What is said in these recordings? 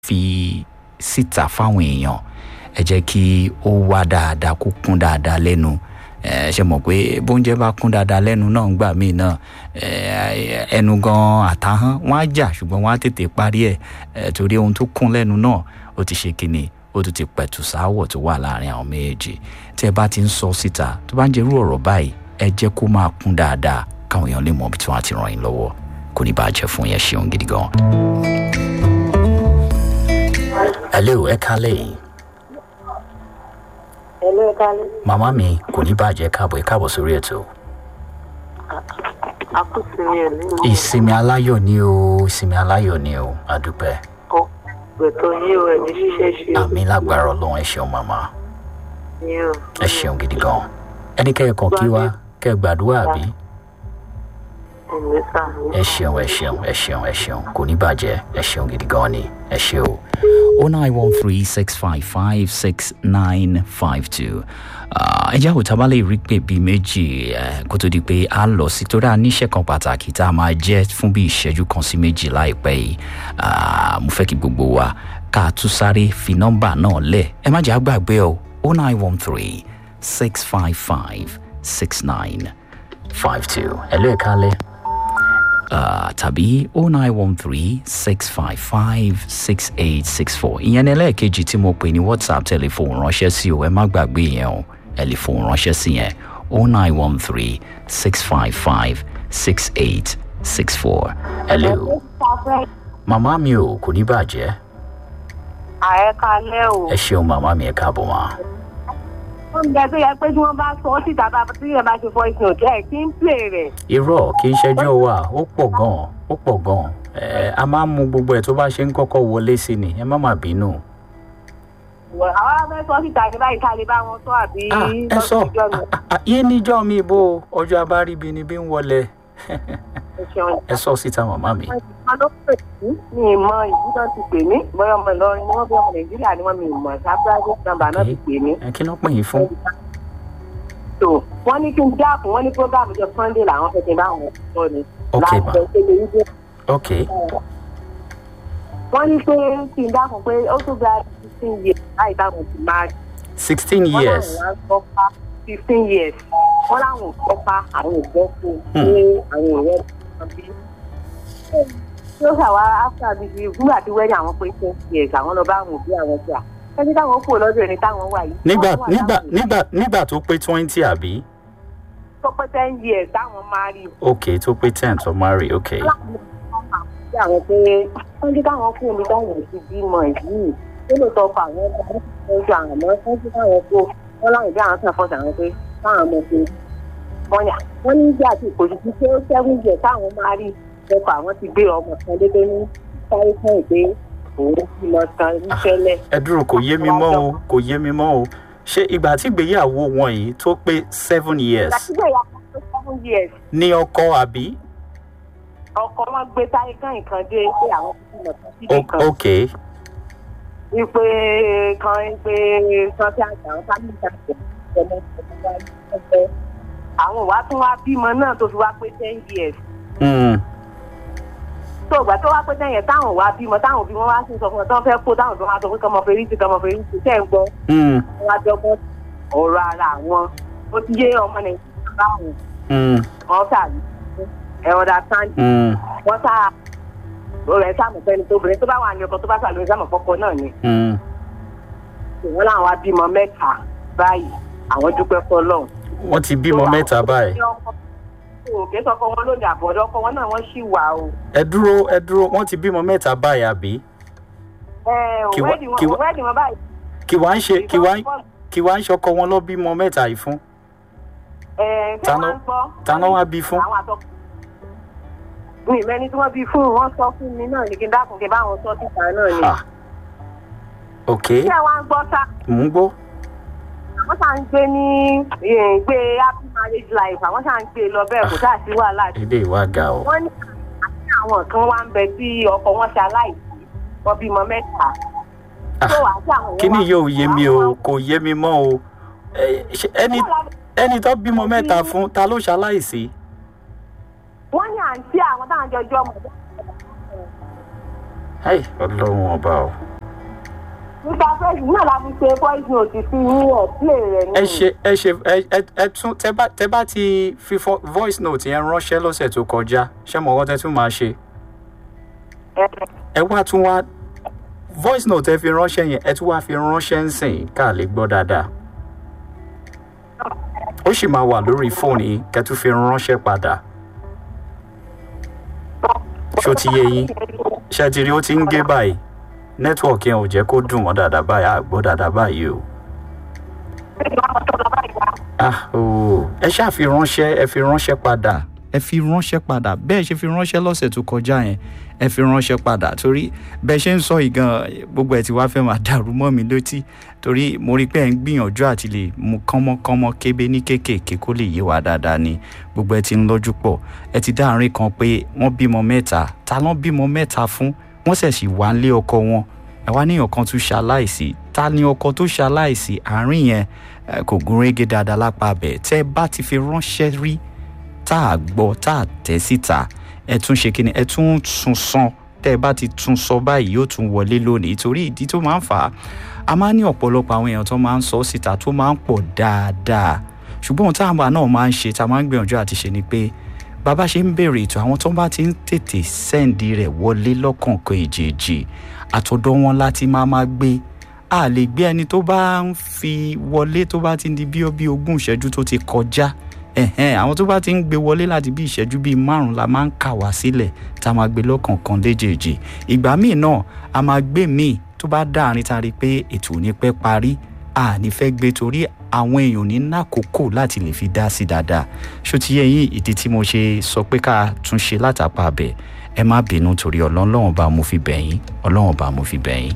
fi síta fáwọn èèyàn ẹ jẹ́ kí ó wá dáadáa kó kún dáadáa lẹ́nu ẹ ṣe mọ̀ pé bóúnjẹ bá kún dáadáa lẹ́nu náà ń gbà míì náà ẹnu gan àtàhán wọ́n á jà ṣùgbọ́n wọ́n á tètè parí ẹ̀ torí ohun tó kún lẹ́nu náà ó ti ṣe kíni ó tún ti pẹ̀tù sáwọ̀ tó wà láàrin àwọn méjèèjì tí ẹ bá ti ń sọ síta tó bá ń jẹ́ irú ọ̀rọ̀ báyìí ẹ jẹ́ kó máa kún dáadáa káwọn èèyàn lè mọ ibi tí wọ́n á ti ràn yín lọ́wọ́ kò ní bàjẹ́ fún yẹn ṣeun gidi gan. hello ẹ kálẹ̀ yìí. hello ẹ kálẹ̀. màmá mi kò ní bàjẹ́ káàbọ̀ ẹ káàbọ̀ sórí ètò. àkùsìmí ẹ̀ nínú. ìsinmi aláyọ̀ ni o ìsinmi aláyọ̀ ni o àdúpẹ́. ọ̀ gbẹ̀tọ̀ yìí o ẹ̀mí ṣiṣẹ́ ṣe o. àmì lágbára ọlọ́run ẹ ṣeun màmá yìí o. ẹ ṣeun gidi gan. ẹni kẹ́ ẹ kàn kí wa kẹ́ ẹ gbàdúrà àbí. ẹ̀mí sà. ẹ ṣeun ẹ ṣeun ẹ ṣeun ẹ ṣeun kò ní bàjẹ́ ẹ ṣeun gidi gan ni ẹ ṣe o. o nine one three six five five six nine five two ẹ jẹ́ àwòtá bá lè rí pé bíi méjì kó tó di pé a lọ sí torí a níṣẹ́ kan pàtàkì tá a máa jẹ́ fún bí ìṣẹ́jú kan sí méjì láìpẹ́ yìí mo fẹ́ kí gbogbo wa ká tún sáré fi nọ́mbà náà lẹ̀ ẹ má jẹ́ àgbàgbé o o nine one three six five five six nine five two ẹ ló ẹ̀ kálẹ̀ tàbí o nine one three six five five six eight six four ìyẹn ní ẹlẹ́ẹ̀kejì tí mo pè ní whatsapp tẹlifóònù ránṣẹ́ sí o ẹ má gbàgbé yẹn o ẹ lè fóònù ránṣẹ́ sí yẹn o nine one three six five five six eight six four. hello màmá mi ò kò ní bàjẹ́ ààrẹ kalẹ́ o. ẹ ṣeun màmá mi ẹ káàbọ̀ mà. oúnjẹ tó yẹ pé tí wọ́n bá sọ ọ́ síta bá tí yẹn bá ṣe fọ ìsìn òkè ẹ̀ kí ń pè rẹ̀. irọ́ kì í ṣẹjọ́ wa ó pọ̀ gan-an ó pọ̀ gan-an ẹ a máa ń mu gbogbo ẹ̀ tó bá ṣe ń kọ́kọ́ wọlé sí ni ẹ má má bínú. àwa fẹ́ sọ síta ní báyìí ká lè bá wọn sọ àbí Ah, ẹ sọ lọ́sọ̀ọ́jọ́ mi. Ah, ah, yé níjọ́ mi bó ọjọ́ abáríbi ni bí ń wọlé ẹ ṣeun. ẹ sọ síta màmá mi. wọ́n ló pè mí mi ì mọ ìdí náà ti pè mí bóyá ọmọ ìlọrin ni wọ́n bí ọmọ nàìjíríà ni wọ́n mi ì mọ̀ sábúrájì nàmbà náà ti pè mí. ẹ kí ló pè yín fún. tó wọ́n ní kí n dákun wọ́n ní prógámù jọ sunday làwọn fẹ́ kí n bá wọn sọ ni. Ok, láti ma. jẹ́ pé lè wípé ok wọ́n ní pé kí n dákun pé ó tó gba fifteen years láì táwọn ti máa rí. sixteen wọ́n years láwọn wá gbọ́ pa fifteen years wọ́n láwọn ò gbọ́ pa àwọn ò gbọ́ fún un Hmm. pé àwọn ò rẹ́ kan bí. tí ó ṣàwá after bíi bíi nígbà tí wẹ́dí àwọn pé ten years àwọn lọ bá àwọn òbí àwọn jà ẹni táwọn kúrò lọ́dọ̀ ẹni táwọn wà yìí. nígbà táwọn wà nígbà láwọn nígbà nígbà tó pé twenty àbí. tó pé ten years táwọn máa rí ok tó pé ten tó marry ok sí àwọn pé wọ́n ní káwọn kú omi táwọn ò ti bímọ yìí ó lè tọ́ pa àwọn ọmọ ojú àwọn ọmọ wọ́n ti káwọn kó wọ́n láwọn ìdí àwọn kan fọ́ọ̀tà àwọn pé káwọn ọmọ ṣe wọ́n yà wọ́n ní ìjà àti ìkòjú tí pé ó seven years táwọn máa rí ẹ̀kọ́ àwọn ti gbé ọmọ kan dédé ní sáré fún ìpè òun ti lọ san níṣẹ́lẹ̀. ẹ dúró kò yé mi mọ́ o kò yé mi mọ́ o ṣé ìgbà tí ìgbéyàwó wọn yìí tó pé seven years ìgbàsígbè ya pé seven years ní ọkọ àbí. ọkọ wọn gbé sáré kan nǹkan dé pé àwọn ti bímọ kan síbi O- kan ok wípé kan pé kan tí àgbà àwọn fámìlì àgbẹ̀ ọmọ ọmọ wa ẹgbẹ́ àwọn wàá tún wá bímọ náà tó fi wá pé ten years Hmm. tó ìgbà tó wá pé ten years táwọn wá bímọ táwọn òbí wọn wá sí sọ fún ọ tó fẹ́ kó táwọn tó wá sọ pé kọmọ fèrè sí kọmọ fèrè sí tẹ́ ń gbọ́ Hmm. wọn wá dọ́gbọ́n ọ̀rọ̀ ara àwọn ó ti yé ọmọ nàìjíríà báwọn Hmm. wọn sàrí ẹ̀rọ dá sáńdì Hmm. wọn sá rẹ̀ sàmù fẹ́ni tó obìnrin tó bá wà ní ọkọ tó bá sàlóyún sàmù fọ́kọ náà ni Hmm. wọn làwọn wá bímọ mẹ́ta báyìí àwọn dúpẹ́ fọlọ́run wọ́n ti bímọ mẹ́ta báyìí. òkè sọkọ wọn lóde àbọ̀dọ̀ ọkọ wọn náà wọ́n ṣì wà o. ẹ dúró ẹ dúró wọ́n ti bímọ mẹ́ta báyìí àbí. ẹ Kí wá- òwẹ́dì wọn kí wá- òwẹ́dì wọn báyìí. kí wàá ń ṣe kí wàá ń kí wàá ń ṣọkọ wọn lọ bímọ mẹ́ta yìí fún. ẹ ṣé Tàná- wọ́n ń gbọ́. tàná wá bí fún. àwọn àtọkọ. mi ì mẹ́ni tí wọ́n bí fún wọn sọ fún mi náà ní kí n dákun kí n bá wọn sọ síta náà ni. Ha. ok ṣé wàá ń gbọ́ sá mò ń gbọ́. àwọn sáà ń gbé ní eh, gbé happy marriage life àwọn sáà ń gbé lọ bẹ́ẹ̀ kò sáà sí wàhálà èdè ìwà ga o. wọ́n ní àti àwọn kan wá ń bẹ tí ọkọ wọn ṣe aláìsí wọn bímọ mẹ́ta. tó àti àwọn kíní wá- yóò yé mi o àwọn- kò yé mi mọ́ o. Ẹ, ṣé ẹni ẹni tó bímọ mẹ́ta fún ta ló ṣaláìsí. wọ́n ní àǹtí àwọn táwọn jọjọ́ ọmọ ọlọ́run ọba o. nípa fẹ́ẹ̀sì náà la fi ṣe voice note sí ní ẹ̀ play rẹ̀ ní. ẹ ṣe ẹ ṣe ẹ ẹ ẹ tún tẹ bá tẹ bá ti fi fo- voice note yẹn ránṣẹ́ lọ́sẹ̀ tó kọjá ṣé mo kọ́ tẹ tún máa ṣe ẹ ẹ wá tún wá voice note ẹ fi ránṣẹ́ yẹn ẹ tún wá fi ránṣẹ́ ń sìn ká lè gbọ́ dáadáa ó sì máa wà lórí fóònù yìí kẹ́ tún fi ránṣẹ́ padà ṣó ti yé yín ṣe ti rí ó ti ń gé báyìí nẹ́tíwọ̀kì yẹn ò jẹ́ kó dùn wọ́n dáadáa báyìí àgbọ̀ dáadáa báyìí o. ah ooo ẹ ṣáà fi ránṣẹ́ ẹ fi ránṣẹ́ padà ẹ fi ránṣẹ́ padà bẹ́ẹ̀ ṣe fi ránṣẹ́ lọ́sẹ̀ tó kọjá yẹn ẹ fi ránṣẹ́ padà torí bẹ́ẹ̀ ṣe ń sọ yìí gan gbogbo ẹ̀ tí wàá fẹ́ máa dàrú mọ́ mi létí torí mo rí pé ẹ̀ ń gbìyànjú àti lè mú kánmọ́kánmọ́ kébé ní kéékèèké kó lè yé wa dáadáa ni gbogbo ẹ ti ń lọ́jú pọ̀ ẹ ti dá àárín kan pé wọ́n bímọ mẹ́ta ta ló bímọ mẹ́ta fún wọ́n ṣẹ̀ sì wá lé ọkọ wọn ẹ wá níyàn kan tún ṣaláìsí ta ni ọkọ tó ṣaláìsí àárín yẹn eh, kò gún régé dáadáa lápá bẹ̀ tẹ́ ẹ bá ti fi ránṣẹ́ rí tá a gbọ́ tá a tẹ̀ síta ẹ tún ṣe kí ni ẹ tún tún san tẹ́ ẹ bá ti tún sọ báyìí yóò tún wọlé lónìí torí ìdí tó máa ń fà á a máa ń ní ọ̀pọ̀lọpọ̀ àwọn èèyàn tó máa ń sọ síta tó máa ń pọ̀ dáadáa ṣùgbọ́n ohun táwọn náà máa ń ṣe tá a máa ń gbìyànjú àti ṣe ni pé bàbá ṣe ń béèrè ètò àwọn tó bá ti ń tètè sẹ́ǹdì rẹ̀ wọlé lọ́kọ̀ọ̀kan èjèèjì àtọ̀dọ̀ wọn láti máa máa gbé a lè gbé ẹni tó bá ń fi wọlé tó bá ti ń di bí ó bí ogún ìṣẹ́jú tó ti kọjá ẹ̀hẹ́n àwọn tó bá ti ń gbé wọlé láti bí ìṣẹ́jú bíi márùn-ún la máa ń kà wá sílẹ̀ tá a máa gbé lọ́kọ̀ọ̀kan léjèèjì ìgbà míì náà a máa gbé míì tó bá dáàrin ta rí i pé ètò ò ní pẹ́ parí a ní fẹ́ gbé torí àwọn èèyàn ní nàkókò láti lè fi dá sí dáadáa ṣó ti yẹ yín ìdí tí mo ṣe sọ pé ká tún ṣe látàpá abẹ ẹ má bínú torí ọlọ́run bá mo fi bẹ̀yìn ọlọ́run bá mo fi bẹ̀yìn.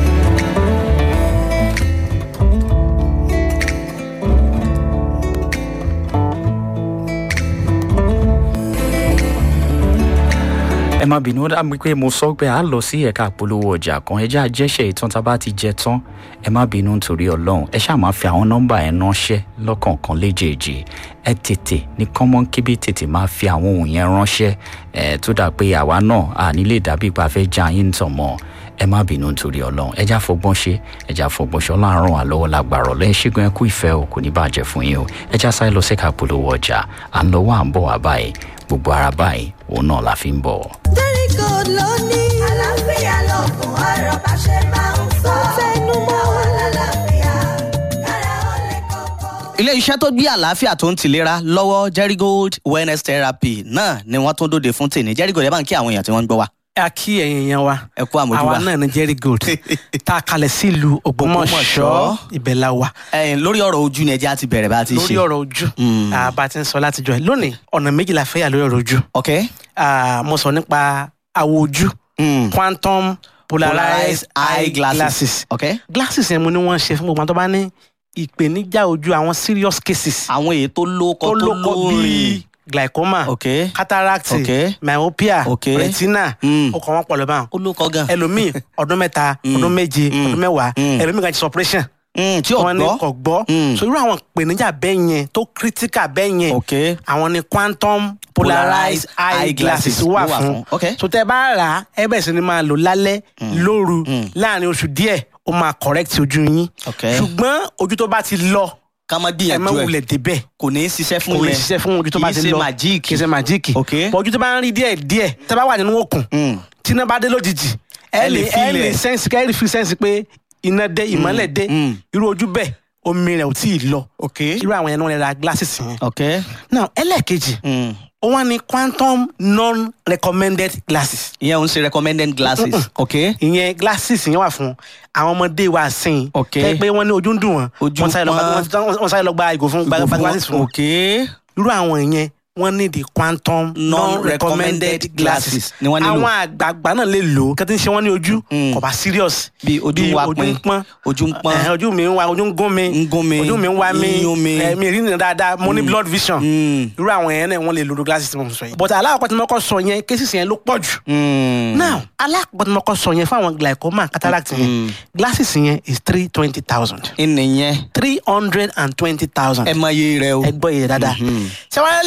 ẹ má bínú ó dà mí pé mo sọ pé a lọ sí ẹ̀ka àpolówó ọjà kan ẹ jẹ́ àjẹsẹ̀ ìtàn tá a bá ti jẹ tán ẹ má bínú nítorí ọlọ́run ẹ ṣáà máa fi àwọn nọ́mbà ẹ̀ ránṣẹ́ lọ́kọ̀ọ̀kan léjèèjì ẹ tètè ní kọ́mọ́n kébé tètè máa fi àwọn ohun yẹn ránṣẹ́ ẹ tó dà pé àwa náà à nílé dàbí ipa fẹ́ já yín tàn mọ́ ẹ má bínú nítorí ọlọ́run ẹ já fọgbọ́n ṣe ẹ já fọgbọ́n ṣe ọlọ́run ràn wá lọ́wọ́ lágbàrọ̀ lẹ́yìn ṣẹ́gun ẹ kú ìfẹ́ o kò ní bàjẹ́ fún yín o ẹ já sáré lọ sẹ́ka polówó ọjà à ń lọ́wọ́ à ń bọ̀ wá báyìí gbogbo ara báyìí òun náà la fi ń bọ̀. Very good lónìí. Àlàáfíà lọ́gùn ọ̀rọ̀ bá ṣe máa ń sọ. Fẹ́nu mọ́ wà lálàáfíà. Kára ó lè kọ́kọ́. ilé iṣẹ́ tó gbé àlàáfíà tó ń tìlera lọ́wọ́ Jerigold wellness therapy náà ni wọ́n tún dòde fún tèmi Jerigold ẹ bá ń kí àwọn èèyàn tí wọ́n ń gbọ́ wa a kí ẹ̀yin yẹn wa ẹ kú àmójúbà. àwa náà ní Jerry Gold tá a kalẹ̀ sílùú Ògbómọ̀ṣọ́ Ògbómọ̀ṣọ́. ibẹ̀ la wà ẹ̀yin lórí ọ̀rọ̀ ojú ni ẹjẹ́ á ti bẹ̀rẹ̀ bá a ti ṣe lórí ọ̀rọ̀ ojú Mm. àbá ti ń sọ látijọ́ ẹ̀ lónìí ọ̀nà méjì la fẹ́ yà lórí ọ̀rọ̀ ojú ok Ah, mo sọ nípa àwọ̀ ojú Mm. quantum polarized eye glasses ok glasses yẹn mo ní wọ́n ṣe fún gbogbo àwọn tó bá ní ìpèníjà ojú àwọn serious cases àwọn èyí tó lóko tó tó lóko lórin bíi glaucoma ok cataract Okay. myopia Okay. retina Mm. ó kàn wọ́n pọ̀ lọ́bàá ó lóko gan ẹlòmíì ọdún mẹ́ta ọdún méje ọdún mẹ́wàá Mm. ẹlòmíì kan ti operation Mm, tí ò wọn ní gbọ́ kò gbọ́ Mm. so irú àwọn ìpèníjà bẹ́ẹ̀ yẹn tó critical bẹ́ẹ̀ yẹn ok àwọn ni quantum polarized eye glasses wà fún ok so tẹ bá rà á ẹ bẹ̀rẹ̀ sí ni máa lò lálẹ́ lóru láàrin oṣù díẹ̀ ó máa correct ojú yín ok ṣùgbọ́n ojú tó bá ti lọ ká má ẹ má gbìyànjú ẹ wulẹ̀ débẹ̀ kò ní í ṣiṣẹ́ fún kò lè yẹn ṣiṣẹ́ fún ojú tó bá ti kì í lọ ṣe màjíìkì kì í ṣe màjíìkì Ok. bọ̀ ojú tó bá ń rí díẹ̀ díẹ̀ tẹ bá wà nínú òkun Mm. tí iná bá dé lójijì ẹ Ẹ lè lè ẹ feel lè ẹ̀. sẹ́ǹsì kẹ́ ẹ lè fi sẹ́ǹsì pé iná dé ìmọ́lẹ̀ dé mm. irú ojú bẹ́ẹ̀ omi rẹ̀ ò tí ì lọ ok irú àwọn yẹn ni wọ́n lè ra glasses yẹn. ok now ẹlẹ́ẹ̀kejì Mm. ó wá ní quantum non-recommended glasses ìyẹn ò ń ṣe recommended glasses ok ìyẹn glasses yẹn wà fún àwọn ọmọdé wa sìn Ok. tẹ́ pé wọ́n ní ojú ń dùn wọ́n Ojú wọ́n sáré lọ gba- pọ́n. wọ́n- wọ́n sáré lọ gba ìgò fún gba gba glasses fún wọn ok irú àwọn yẹn wọ́n ní the quantum non-recommended glasses ni wọ́n nílò. àwọn àgbààgbà náà lè lò ó kí wọ́n ti ń ṣe wọ́n ní ojú Mm. kò bá serious bí ojú ń wá ojú pin ń pọ́n ojú ń pọ́n Ẹ̀hẹ́n, ojú mi ń wá ojú ń gún mi ń gún mi ojú mi ń wá mi ń yún mi. ẹ̀, mi rí nìyẹn dáadáa mo ní blood vision Mm. irú àwọn yẹn náà wọ́n lè lo glasses tí mo sọ yẹn but alákọ̀ọ́ tí mo kọ́ sọ yẹn cases yẹn ló pọ̀ jù Mm. now alákọ̀ọ́ tí mo kọ́ sọ yẹn fún àwọn glaucoma cataract yẹn glasses yẹn is three twenty thousand ìnìyẹn three hundred and twenty thousand ẹ mọ iye rẹ o ẹ gbọ́ iye dáadáa ṣé wàá lẹ́lẹ̀ kejì tó jẹ́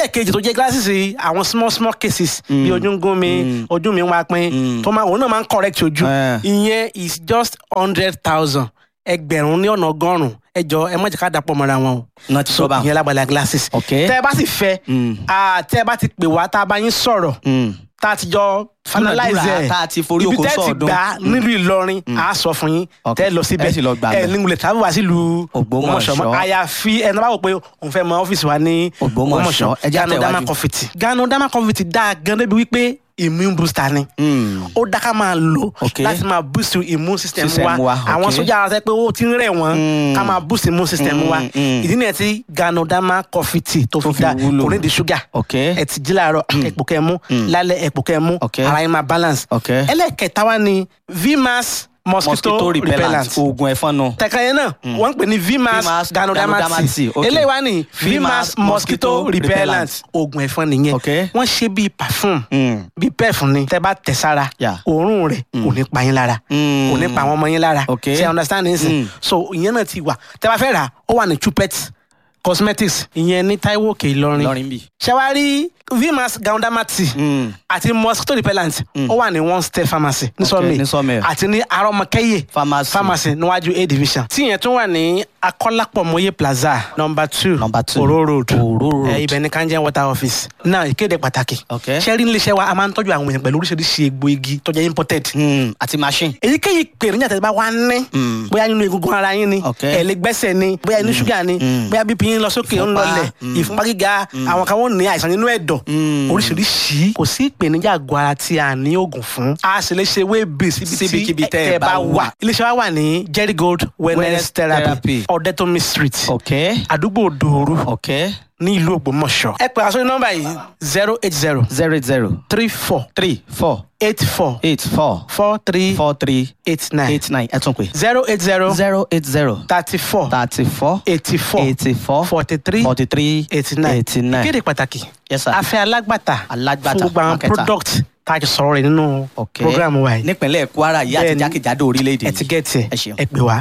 jẹ́ glasses yìí, àwọn small small cases bí ojú ń gún mi ojú mi ń wá pín tó máa òun náà máa ń correct ojú Eh. ìyẹn is just hundred thousand ẹgbẹ̀rún ní ọ̀nà ọgọ́rùn-ún ẹ jọ ẹ má jẹ́ ká dàpọ̀ mọ́ra wọn o náà ti sọ bá ìyẹn lágbàlá glasses Ok. tẹ́ ẹ bá sì fẹ́ Mm. ah, tẹ́ ẹ bá ti pè wá tá a bá yín sọ̀rọ̀ tá a ti jọ finalize Dúnàdúrà, ẹ̀ tá a ti forí ibi oko tẹ́ ẹ ti sọ́ọ̀dún. gbà nílùú Ìlọrin a sọ fún yín Ok. tẹ́ ẹ lọ síbẹ̀ Ẹ sì lọ gbà ẹ bẹ̀. nígbìlẹ̀ tàbí wá sílùú Ògbómọ̀ṣọ́. mọ́ àyàfi ẹni bá wò pé òun fẹ́ mọ ọ́fíìsì wa ní Ògbómọ̀ṣọ́. Ẹ jẹ́ Gano Dama àtẹ̀wájú. Confetti Gano Dama Confetti dáa gan débi wípé immune booster ni ó dá ká máa lò Ok. láti máa boost immune system System wa wa, àwọn ok. sójà ara sẹ pé ó ti ń rẹ̀ wọ́n Mm. ká máa boost immune system Mm, wa mm. ìdí nìyẹn tí Gano Dama Confetti tó Tó fi fi dá wúlò. kò ní di ṣúgà Ok. ẹ ti jí láàárọ̀ ẹ̀pò kẹ́ mú lálẹ́ ẹ̀pò kẹ́ mú Ok. ara yín máa balance Ok. ẹlẹ́kẹta wa ni vmax mosquito, mosquito repellent repellent oògùn ẹ̀fọn nù. tẹ̀ka yẹn náà wọ́n ń pè ní vmax Vmax ganodermati Ganodermati, ok. eléyìí wá ní Vmax vmax mosquito mosquito repellent repellent. oògùn ẹ̀fọn nìyẹn Ok. wọ́n ṣe bíi perfume Mm. bíi pẹ́ẹ̀fù ni tẹ́ bá tẹ̀ sára Yeah. òórùn rẹ̀ kò ní pa yín lára Mm. kò ní pa àwọn ọmọ yín lára Ok. ṣe understand ní sìn Mm. so ìyẹn náà ti wà tẹ́ bá fẹ́ rà ó wà ní chupet cosmetics ìyẹn ní Táíwò Òkè Ìlọrin lọrin bì. ṣẹwárí vmax ganodermati Mm. àti mosquito repellent ó wà ní one step pharmacy ní sọmi ní Sawmill. àti ní arọmọkẹyẹ Pharmacy. pharmacy níwájú a division tí yẹn tún wà ní akọlápọmọye plaza number two Number two. oro road Oro road. ẹ ibẹ̀ ní kanjẹ water office náà ìkéde pàtàkì Ok. sẹ́rí níléeṣẹ́ wa a máa ń tọ́jú àwọn èèyàn pẹ̀lú oríṣiríṣi egbò igi tó jẹ́ imported Mm. àti machine. èyíkéyìí pèrèjà tẹ̀síbá wa ní Mm. bóyá nínú egungun ara yín ni Ok. ẹ̀lẹ́gbẹ́sẹ̀ ni bóyá inú ṣúgà ni Mm. bóyá bp yín lọ sókè ó ń Ìfúnpá. lọlẹ̀ Mm. ìfúnpá gíga àwọn kan wọ́n ní àìsàn nínú ẹ̀dọ̀ Mm. oríṣiríṣi kò sí ìpèníjà àgọ́ ara tí a ní oògùn fún a sì lè ṣe wéèbì síbi Síbikíbi tí tẹ́ ẹ ẹ bá bá wà wà. iléeṣẹ́ wa wà ní jerry gold wellness Wellness therapy therapy. ọ̀dẹ́tọ̀mí street ok àdúgbò dòoru ok ní ìlú ògbómọ̀ṣọ́ ẹ pè àṣọ nọ́mbà yìí zero eight zero zero eight zero three four three four eight four eight four four three four three eight nine eight nine ẹ tún pè. zero eight zero zero eight zero thirty four thirty four eighty four eighty four forty three forty three eighty nine eighty nine. ìkéde pàtàkì Yes, sir. afẹ́ alágbàtà Alágbàtà, fún gbogbo àwọn marketer. product tá a ti sọ̀rọ̀ rẹ̀ nínú ok program wa yìí nípínlẹ̀ kwara yìí àti Bẹ́ẹ̀ni. jákèjádò orílẹ̀-èdè ẹ ti gẹ̀ẹ́tì ẹ ṣeun. ẹ pè wá.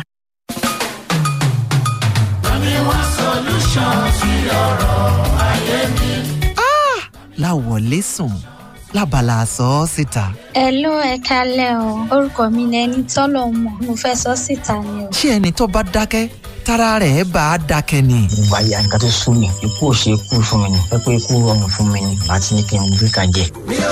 láwọlé sùn lábala sọ ọ́ síta. Hello ẹ kálẹ̀ o orúkọ mi ni ẹni tọ́lọ̀ mọ̀ mo fẹ́ sọ síta ni o. ṣé ẹni tó bá dákẹ́ tára rẹ̀ bá a dákẹ́ ni. ìgbà ya nǹkan tó sún mi ikú ò ṣe ikú fún mi ni pé pé ikú rọrùn fún mi ni àti ní kí n gbé kan jẹ.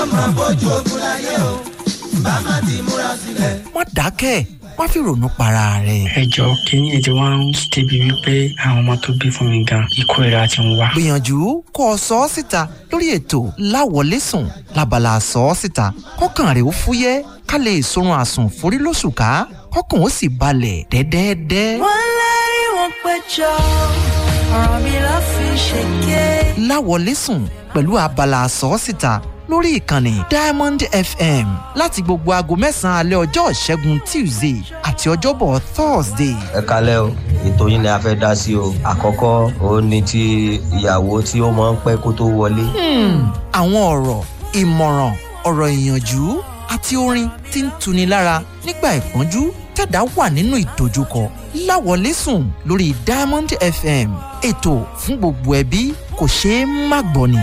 má dákẹ́ má fi ronú para rẹ̀. ẹ jọ kínní ètò wa ń débi wípé àwọn ọmọ tó bí fún mi gan ikú ìra ti ń wá. gbìyànjú kó o sọ ọ́ síta lórí ètò láwọlé sùn lábala sọ ọ́ síta kọ́kàn rẹ̀ ó fúyẹ́ ká lè sorun àsùn forí lóṣù ká kọ́kàn ó sì balẹ̀ dẹ́dẹ́dẹ́. wọ́n lérí wọn péjọ ọ̀rọ̀ mi ló fi ṣèké. láwọlé sùn pẹ̀lú abala sọ́ọ́sìta lórí ìkànnì diamond fm láti gbogbo aago mẹ́sàn-án alẹ́ ọjọ́ ìṣẹ́gun tuesday àti ọjọ́bọ̀ thursday. ẹ kalẹ́ o ètò yín ni a fẹ́ dá sí o àkọ́kọ́ òun ni ti ìyàwó tí ó máa ń pẹ́ kó tó wọlé. Hmm, àwọn ọ̀rọ̀ ìmọ̀ràn ọ̀rọ̀ ìyànjú àti orin tí ń tuni lára nígbà ìpọ́njú tẹ̀dá wà nínú ìdojúkọ láwọlé sùn lórí diamond fm ètò fún gbogbo ẹbí kò ṣeé má gbọ́ ni.